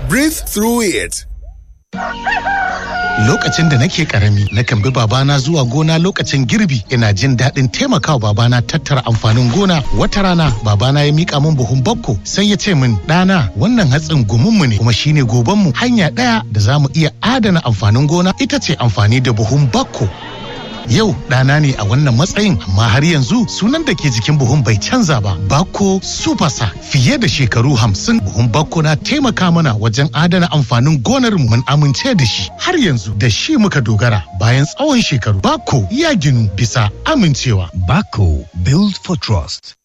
Breathe through it. Lokacin da nake karami, nakan bi babana zuwa gona lokacin girbi, ina jin daɗin taimakawa babana tattara amfanin gona. Wata rana, babana ya mika min buhun bakko, sai ya ce min, ɗana, wannan hatsin gumunmu ne, kuma shine gobanmu. Hanya ɗaya da za mu iya adana amfanin gona ita ce amfani da buhun bakko. Yau ɗana ne a wannan matsayin amma har yanzu sunan da ke jikin buhun bai canza ba. Bako Supasa fiye da shekaru hamsin buhun Bako na taimaka mana wajen adana amfanin gonar mu mun amince da shi. Har yanzu da shi muka dogara bayan tsawon shekaru. Bako ya ginu bisa amincewa. Bako Build for Trust.